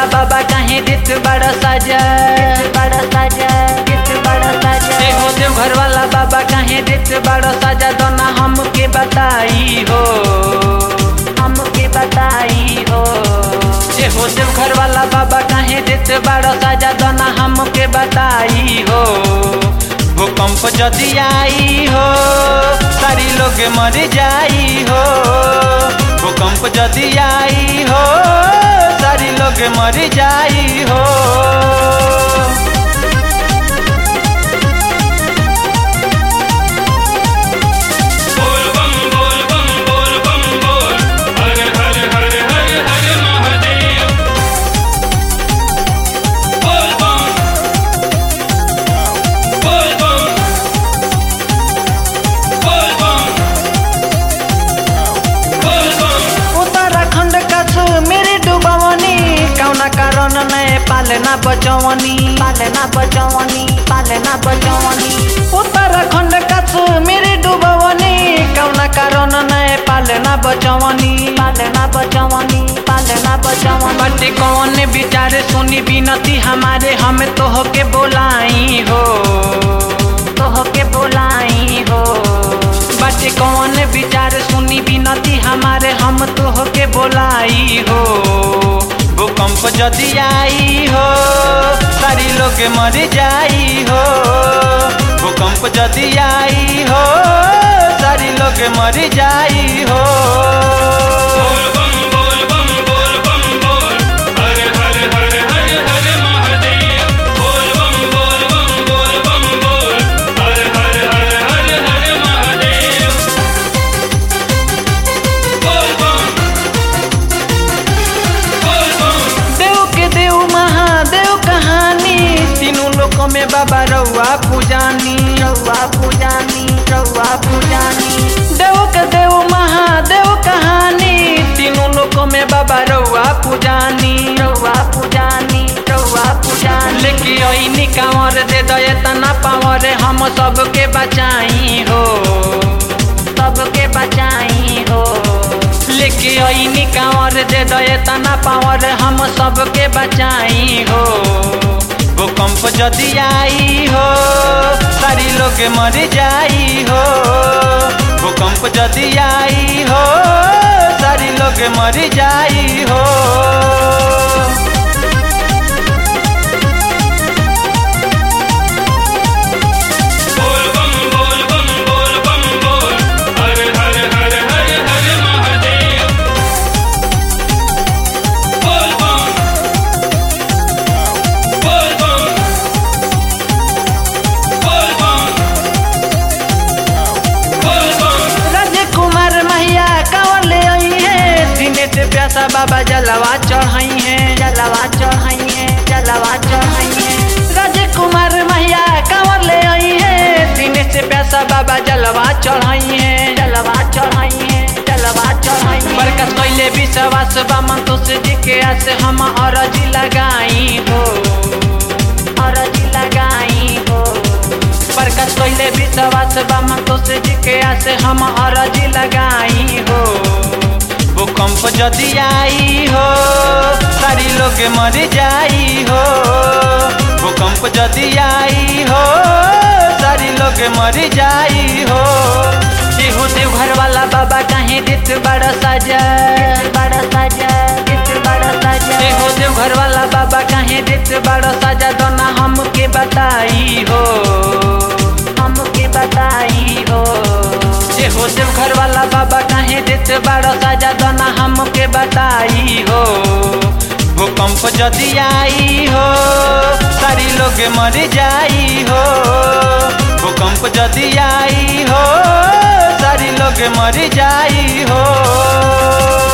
वाला बाबा काहे देत बड़ा साजा बड़ा साजा देत बड़ा साजा ए हो देव घर वाला बाबा काहे देत बड़ा साजा दोना हमके बताई हो हमके बताई हो ए हो देव घर वाला बाबा काहे देत बड़ा साजा दोना हमके बताई हो भूकंप जदि आई हो सारी लोग मर जाई हो भूकंप जदि आई हो सारी लोग मर जाई हो बोल बम बोल बम बोल बम बोल हर हर हर हर हर महादेव बोल बम बोल बम बोल बम बोल बम उत्तराखंड कश्मीर डुबावनी कौना कारण नए पालना बचवनी पालना बचवनी पालना बचवनी उत्तराखंड कश्मीर डुबावनी कौना कारण नए पालना बचवनी पालना बचवनी पालना बचवनी बटे कौन विचार सुनी बिनती हमारे हम तोह के बोलाई हो तोह के बोलाई हो बाटे कौन विचार सुनी बिनती हमारे हम तोह के बोलाई हो भूकंप जदि आई हो सारी लोग मर जाई हो भूकंप जदि आई हो सारी लोग मर जाई हो बोल बम बोल बम बोल बम बोल हर हर हर हर हर महादेव बोल बम बोल बम बोल बम बोल हर हर हर हर हर महादेव बोल बम बोल बम देव के देव महादेव कहानी तीनों लोक में बाबा रउआ पूजानी रउआ पूजानी रउआ पूजानी देव के देव महादेव कहानी तीनों लोक में बाबा रउआ पूजानी रउआ पूजानी रउआ पूजानी लेके अइनी कांवर दे दये तना पावर हम सबके बचाई हो सबके बचाई हो लेके अइनी कांवर दे दये तना पावर हम सबके बचाई हो भूकंप जदि आई हो सारी लोग मर जाई हो भूकंप जदि आई हो सारी लोग मर जाई हो बोल बम बोल बम बोल बम बोल हर हर हर हर हर महादेव बोल बम बोल बम बोल बम बोल बम राजकुमार मैया कांवर ले आई है सीने से प्यासा बाबा जलवा चढ़ाई है जलवा चढ़ाई है जलवा चढ़ाई है राजकुमार मैया कांवर ले आई है सीने से प्यासा बाबा जलवा चढ़ाई है जलवा चढ़ाई है जलवा चढ़ाई है बरकत कैले विश्वास बा मंतोष जी के आस हम अरजी लगाई हो अरजी लगाई हो बरकत कैले विश्वास बा मंतोष जी के आस हम अरजी लगाई हो भूकंप जदि आई हो सारी लोग मर जाई हो भूकंप जदि आई हो सारी लोग मर जाई हो हो देव घर वाला बाबा काहे देत बड़ा साजा बड़ा साजा देत बड़ा साजा हो देव घर वाला बाबा काहे देत बड़ा साजा दोना हमके बताई हो हमके बताई हो जे हो देव घर वाला बाबा काहे देत बड़ा साजा दोना हमके बताई हो भूकंप जदि आई हो सारी लोग मर जाई हो भूकंप जदि आई हो सारी लोग मर जाई हो